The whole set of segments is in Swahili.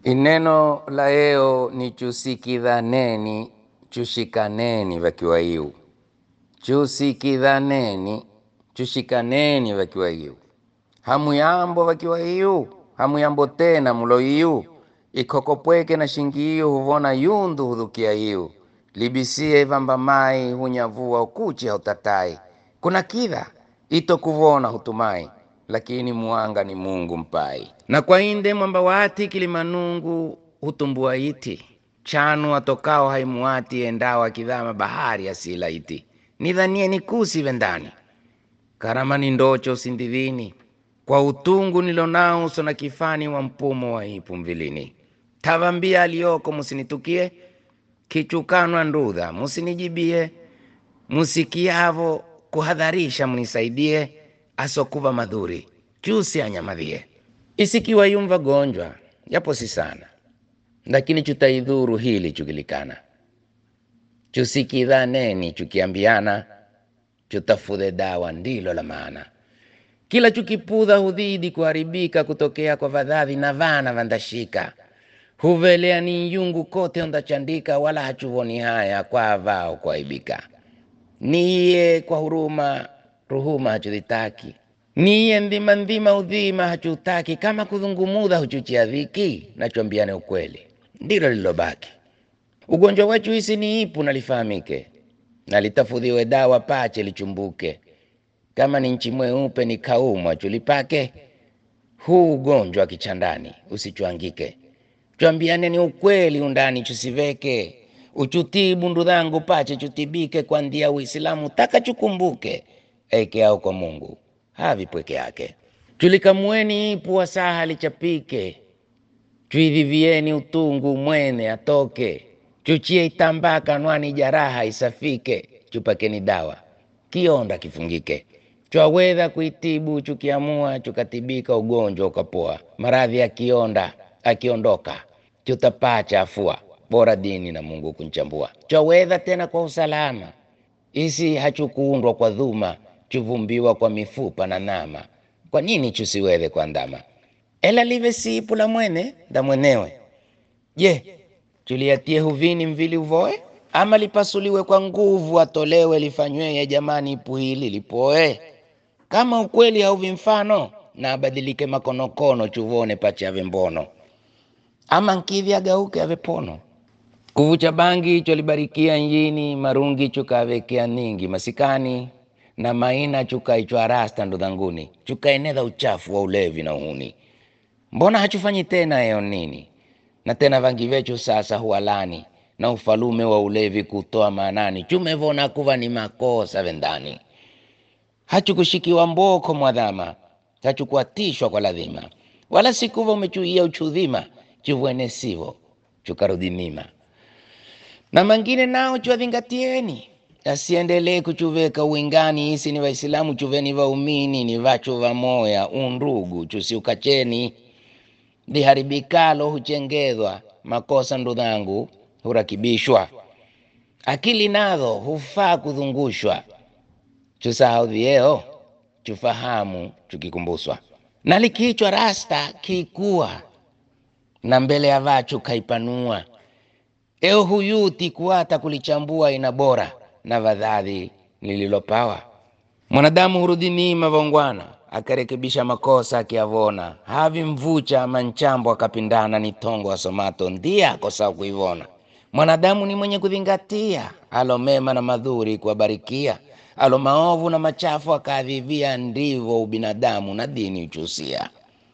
Ineno la eo ni chusikidhaneni chushikaneni vakiwaiu chusikidhaneni chushikaneni vakiwaiu hamuyambo vakiwaiu hamuyambo tena muloiu ikokopweke na shingiu huvona yundu hudhukia iu libisie vamba mai hunyavua ukuchi hautatai kuna kidha itokuvona hutumai lakini muanga ni Mungu mpai na kwa inde mwamba wati kilimanungu hutumbua iti chanu atokao haimuati endao akidhama bahari asilaiti nidhanie nikusi vendani karama ni ndocho sindivini kwa utungu nilonao uso na kifani wa mpumo wa ipu mvilini tavambia aliyoko musinitukie kichukanwa ndudha musinijibie musikiavo kuhadharisha mnisaidie asokuva madhuri chusi anyamadhie isikiwa yumva gonjwa japo si sana lakini chutaidhuru hili chukilikana chusikidhaneni chukiambiana chutafudhe dawa ndilo la maana kila chukipudha hudhidi kuharibika kutokea kwa vadhadhi na vana vandashika huvelea ni yungu kote ondachandika wala hachuvoni haya kwa avao kwaibika niye kwa huruma ruhuma hachudhitaki niye ndhima ndhima udhima hachutaki kama kudhungumudha huchuchia dhiki nachwambiane ukweli ndilo lilobaki ugonjwa wechu hisi ni ipu nalifahamike nalitafudhiwe dawa pache lichumbuke kama ni nchi mweupe ni kaumwa chulipake huu ugonjwa kichandani usichwangike chwambiane ni ukweli undani chusiveke uchutibu ndudhangu pache chutibike kwa ndia uislamu taka chukumbuke ekeao kwa mungu havi pweke yake chulikamueni ipu wasaha lichapike chwidhivieni utungu mwene atoke chuchie itambaa kanwani jaraha isafike chupakeni dawa kionda kifungike chwawedha kuitibu chukiamua chukatibika ugonjwa ukapoa maradhi akionda akiondoka chutapacha afua bora dini na mungu kunchambua chwawedha tena kwa usalama isi hachukuundwa kwa dhuma chuvumbiwa kwa mifupa na nama kwa nini chusiwedhe kwa ndama ela live siipu la mwene nda mwenewe je chuliatie huvini mvili uvoe ama lipasuliwe kwa nguvu atolewe lifanyweye jamani ipu hili lipoe kama ukweli hauvi mfano na abadilike makonokono chuvone pache ave mbono ama nkidhi agauke ave pono kuvucha bangi cholibarikia njini marungi chukavekea ningi masikani na maina chukaichwa rasta ndudhanguni chukaenedha uchafu wa ulevi na uhuni mbona hachufanyi tena eyo nini na tena vangi vechu sasa hualani na ufalume wa ulevi kutoa maanani chumevona kuva ni makosa vendani hachukushikiwa mboko mwadhama hachukuatishwa kwa ladhima wala sikuva umechuia uchudhima chuvwene sivo chukarudhi mima na mangine nao chuwadhingatieni asiendelee kuchuveka uingani isi ni waislamu chuveni vaumini ni vachu va moya undugu chusiukacheni liharibikalo huchengedhwa makosa ndudhangu hurakibishwa akili nadho hufaa kudhungushwa chusahau vyeo chufahamu chukikumbushwa na likichwa rasta kikuwa na mbele ya vachu kaipanua eo huyuti kuata kulichambua ina bora na vadhadhi lililopawa mwanadamu hurudi nima vaungwana akarekebisha makosa akiavona havi mvucha ama nchambo akapindana ni tongo asomato ndiye akosa kuivona mwanadamu ni mwenye kudhingatia alo mema na madhuri kuwabarikia alo maovu na machafu akaadhivia ndivyo ubinadamu na dini uchusia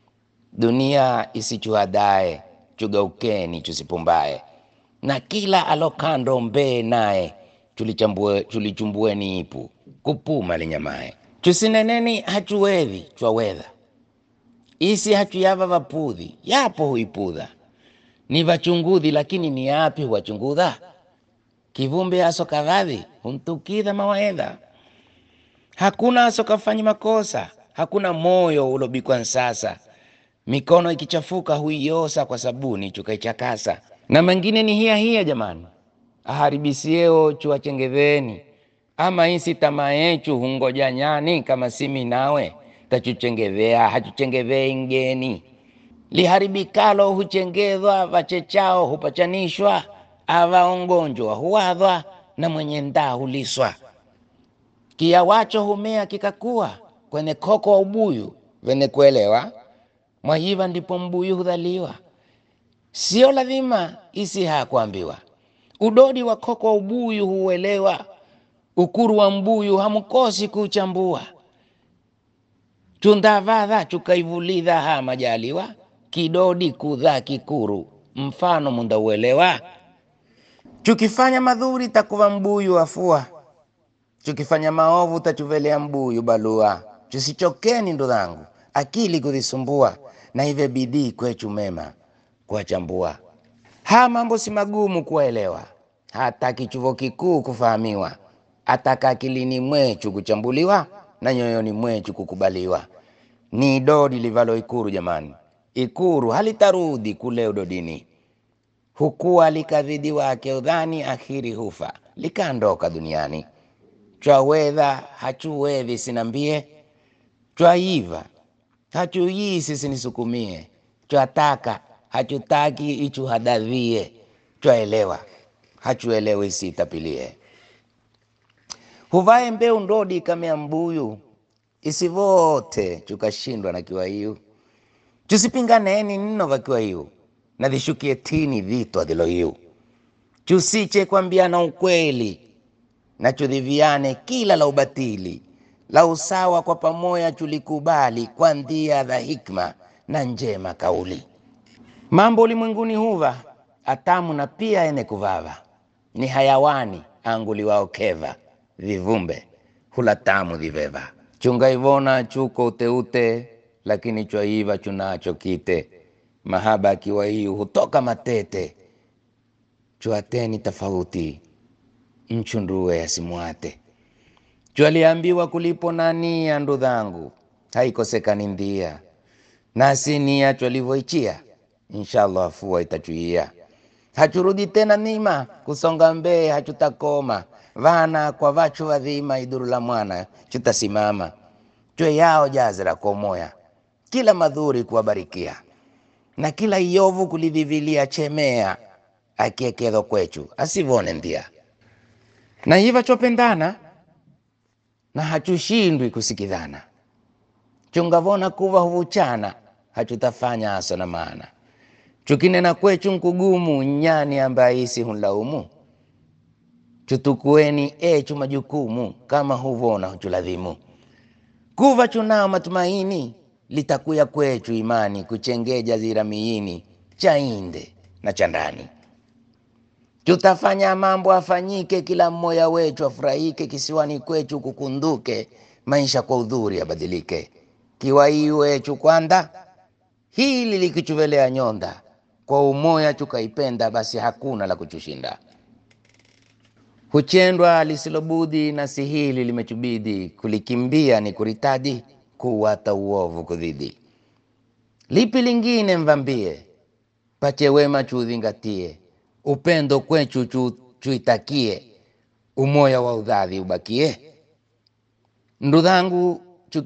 dunia isichuhadae chugaukeni chusipumbae na kila alokando mbee naye chulichambue- chulichumbueni ipu kupuma linyamae chusineneni hachuwedhi chwawedha isi hachuyava vapudhi yapo huipudha ni vachungudhi lakini ni yapi huwachungudha kivumbe asokavadhi humtukidha mawaedha hakuna asokafanyi makosa hakuna moyo ulobikwa nsasa mikono ikichafuka huiosa kwa sabuni chukaichakasa na mengine ni hiya hiya jamani aharibisieo chuwachengeveni ama isi tamaa yechu hungoja nyani kama simi nawe tachuchengevea hachuchengevei ngeni liharibikalo huchengedhwa, vachechao hupachanishwa, avaongonjwa huwadhwa, na mwenye ndaa huliswa. Kiawacho humea kikakua, kwenye koko wa ubuyu vene kuelewa, mwayiva ndipo mbuyu hudhaliwa. Sio lazima isi hakuambiwa, udodi wa koko wa ubuyu huuelewa, ukuru wa mbuyu hamkosi kuchambua. Chundavadha chukaivulidha ha majaliwa, kidodi kudha kikuru, mfano mundauelewa. Chukifanya madhuri takuva mbuyu afua, chukifanya maovu tachuvelea mbuyu balua. Chusichokeni ndo zangu akili kuzisumbua, na hivyo bidii kwechu mema kuwachambua. Ha mambo si magumu kuwaelewa, hata kichuvo kikuu kufahamiwa, ataka akilini mwechu kuchambuliwa, na nyoyoni mwechu kukubaliwa. Ni dodi livalo ikuru jamani, ikuru halitarudi kule udodini, hukuwa likadhidi wake udhani, akhiri hufa likaondoka duniani. Chwawedha hachuwedhi sinambie, chwaiva hachuyisi sinisukumie, chwataka hachutaki ichuhadadhie, chwaelewa hachuelewi isitapilie. Huvae mbeu ndodi kamea mbuyu, isivote chukashindwa na kiwaiyu. Chusipinganeni nno vakiwaiyu, na vishukie tini vitwa dhiloiyu. Chusiche kwambiana ukweli, na chudhiviane kila la ubatili la usawa kwa pamoja chulikubali kwa ndia dha hikma na njema kauli. Mambo ulimwenguni huva atamu na pia ene kuvava, ni hayawani anguliwao keva, vivumbe hula tamu dhiveva. Chunga ivona chuko uteute, lakini chwaiva chunacho kite, mahaba akiwa hiyu hutoka matete, chwateni tofauti mchunduwe yasimwate chwaliambiwa kulipo na nia ndu dhangu haikosekani ndia nasi nia chwalivyoichia inshallah afua itachuia hachurudi tena nima kusonga mbee hachutakoma vana kwa vachu vadhima iduru la mwana chutasimama chwe yao jazira komoya kila madhuri kuwabarikia na kila iyovu kulidhivilia chemea akiekedho kwechu asivone ndia na hiva chopendana na hachushindwi kusikidhana chungavona kuva huvuchana hachutafanya aso na maana chukinena kwechu nkugumu nyani ambaye isi hunlaumu chutukueni echu majukumu kama huvona huchuladhimu kuva chunao matumaini litakuya kwechu imani kuchengeja zira miini chainde na chandani tutafanya mambo afanyike, kila mmoja wetu afurahike, kisiwani kwechu kukunduke, maisha kwa udhuri yabadilike. Kiwai wechu kwanda hili likichuvelea nyonda, kwa umoya chukaipenda, basi hakuna la kuchushinda. Huchendwa lisilobudi na si hili limechubidi, kulikimbia ni kuritadi, kuwata uovu kudhidi. Lipi lingine mvambie, pache wema chuudhingatie upendo kwechu chu, chuitakie umoya wa udhadhi ubakie. Ndu dhangu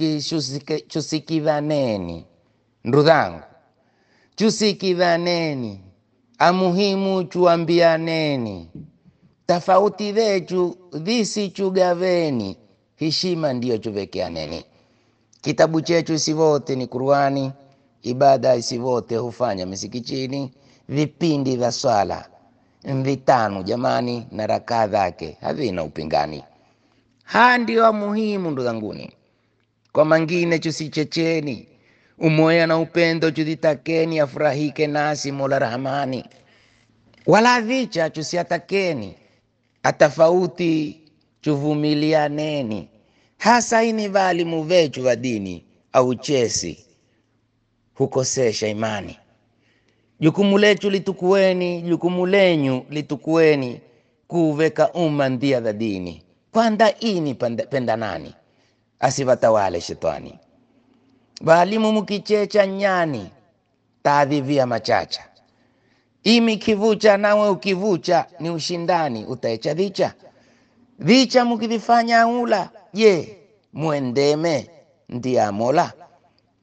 chusikidhaneni, ndu dhangu chusikidhaneni, amuhimu chuambianeni, tofauti dhechu dhisichugaveni, heshima ndiyo chuvekeaneni. Kitabu chechu isivote ni Qur'ani, ibada isivote hufanya misikichini, vipindi vya swala vitano jamani, na rakaa zake havina upingani. Haya ndio muhimu ndu dhanguni, kwa mangine chusichecheni, umoya na upendo chudhitakeni, afurahike nasi Mola Rahmani, wala vicha chusiatakeni, atafauti chuvumilianeni, hasa ini valimu vechu va dini au chesi hukosesha imani. Jukumu lechu litukueni, jukumu lenyu litukueni, kuveka umma ndia dha dini, kwanda ini penda nani asivatawale shetani. Walimu mukichecha nyani, taadhivia machacha. Imi kivucha nawe ukivucha, ni ushindani utaecha dhicha. Dhicha mukivifanya ula, je, mwendeme ndia mola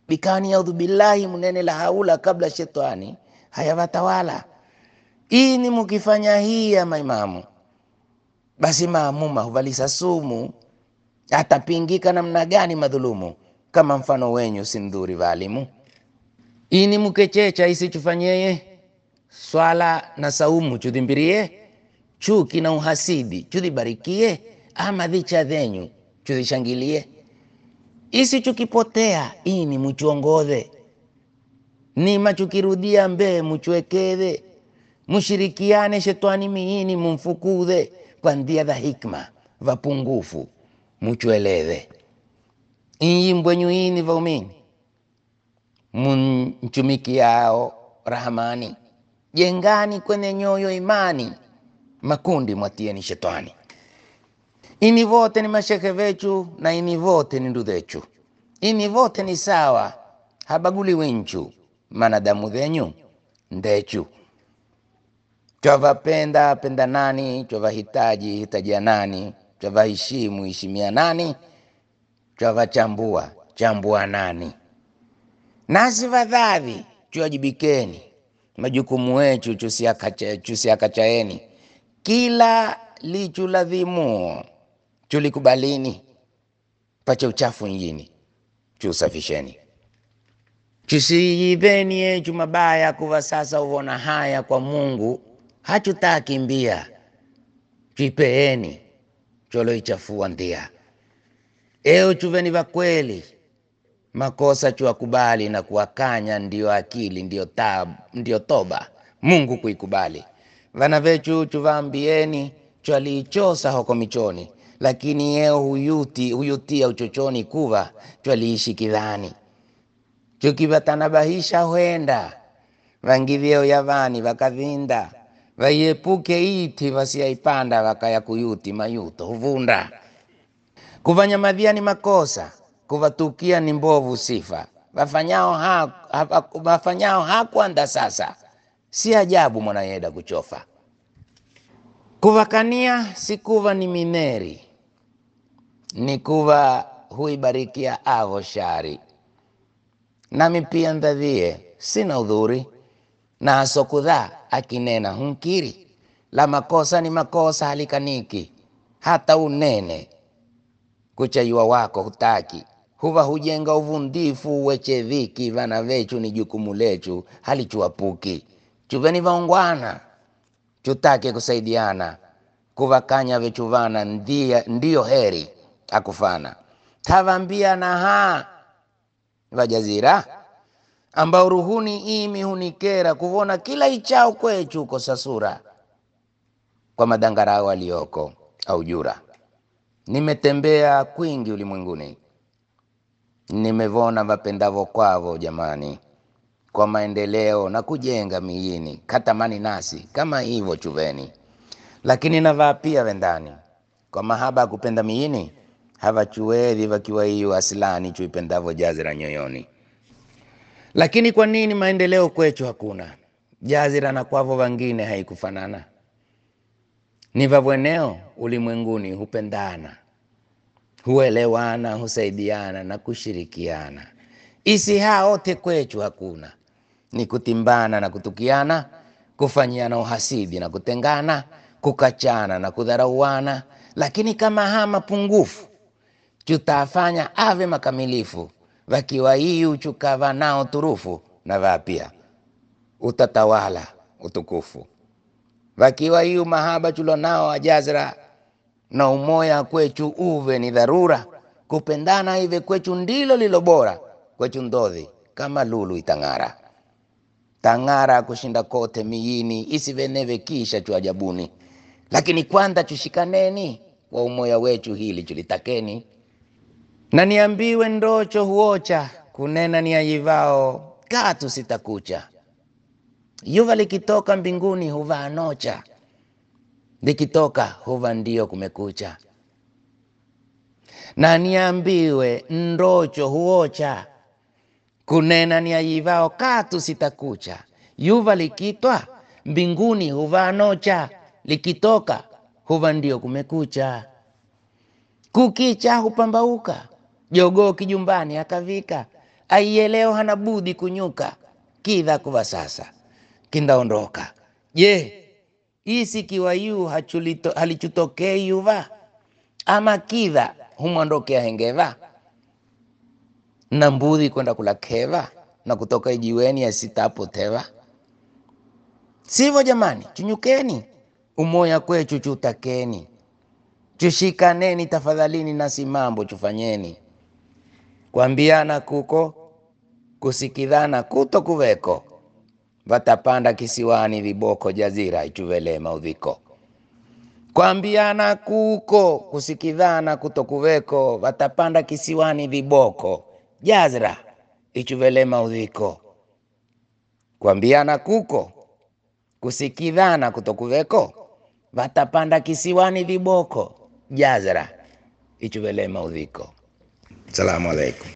bikani yaudhu billahi munene la haula kabla shetani hayawatawala ini mukifanya hii ya maimamu basi maamuma huvalisa sumu atapingika namna gani madhulumu kama mfano wenyu si mdhuri valimu ini mukechecha isichufanyeye swala na saumu chudhimbirie chuki na uhasidi chudhibarikie ama dhicha dhenyu chudhishangilie isi chukipotea ini muchuongodhe nima chukirudia mbee muchwekethe mushirikiane shetani miini mumfukudhe kwa ndia dha hikma vapungufu muchweledhe iyi mbwenyu ini vaumini munchumikiao Rahmani, jengani kwenye nyoyo imani, makundi mwatieni shetani. Ini vote ni mashehe vechu na ini vote ni nduthechu, ini vote ni sawa, habaguli winchu, mana damu dhenyu ndechu. Twavapenda penda nani, twavahitaji hitajia nani, twavaheshimu heshimia nani, twavachambua chambua nani nasi vadhavi chuwajibikeni majukumu wechu chusiakacha- chusiakachaeni kila lichuladhimuo chulikubalini pache uchafu njini chusafisheni chusiyiveni yechu mabaya kuva sasa uvona haya kwa Mungu hachutakimbia chipeeni choloichafua ndia eo chuveni vakweli makosa chuwakubali na kuwakanya, ndiyo akili, ndiyo tab, ndiyo toba Mungu kuikubali. Vana vechu chuvaambieni chwaliichosa hoko michoni, lakini yeo huyuti huyutia uchochoni kuva chwaliishi kidhani chukivatanabahisha hwenda vangivyeo yavani vakavinda vaiepuke iti vasiyaipanda vakaya kuyuti mayuto huvunda kuvanyamadhia ni makosa kuvatukia ni mbovu sifa vafanyao ha, ha, vafanyao hakwanda sasa si ajabu mwanayeda kuchofa kuvakania si kuva ni mineri ni kuva huibarikia avo shari nami pia ndadhie sina udhuri na asokudha akinena hunkiri la makosa ni makosa halikaniki hata unene kuchayua wako hutaki huva hujenga uvundifu weche dhiki vana vechu ni jukumu lechu halichuapuki chuveni vaungwana chutake kusaidiana kuvakanya vechu vana ndia, ndiyo heri akufana tavambia na ha vajazira ambao ruhuni imi hunikera kuvona kila ichao kwechu kosa sura kwa madangarao aliyoko au jura nimetembea kwingi ulimwenguni nimevona vapendavo kwavo jamani kwa maendeleo na kujenga miini katamani nasi kama hivyo chuveni lakini navaa pia vendani kwa mahaba ya kupenda miini havachuedhi vakiwa hiyo asilani chuipendavo jazira nyoyoni lakini kwa nini maendeleo kwechu hakuna jazira na kwavo vangine haikufanana ni vavweneo ulimwenguni hupendana huelewana husaidiana na kushirikiana isi haa ote kwechu hakuna ni kutimbana na kutukiana kufanyiana uhasidi na kutengana kukachana na kudharauana lakini kama haa mapungufu chutafanya ave makamilifu vakiwa hiyu chukava nao turufu na vapia utatawala utukufu vakiwa hiyu mahaba chulo nao ajazra na umoya kwechu uve ni dharura kupendana ive kwechu ndilo lilo bora kwechu ndodhi kama lulu itang'ara tang'ara kushinda kote miyini isiveneve kisha chu ajabuni lakini kwanza chushikaneni kwa umoya wechu hili chulitakeni na niambiwe ndocho huocha kunena ni ayivao katu sitakucha yuva likitoka mbinguni huvaa nocha likitoka huva ndio kumekucha na niambiwe ndocho huocha kunena ni ayivao katu sitakucha yuva likitwa mbinguni huvaa nocha likitoka huva ndio kumekucha kukicha hupambauka jogoo kijumbani akavika aieleo hana budi kunyuka kidha kuva sasa kindaondoka je isi kiwa yu hachulito, halichutokei yuva ama kidha humwondokea hengeva na mbudhi kwenda kula keva na kutoka ijiweni asitapoteva sivyo jamani chunyukeni umoya kwechu chutakeni chushikaneni tafadhalini nasi mambo chufanyeni kwambiana kuko kusikidhana kuto kuveko vatapanda kisiwani viboko jazira ichuvele maudhiko kwambiana kuko kusikidhana kuto kuveko vatapanda kisiwani viboko jazra ichuvele maudhiko kwambiana kuko kusikidhana kuto kuveko vatapanda kisiwani viboko jazra ichuvele maudhiko salamu alaikum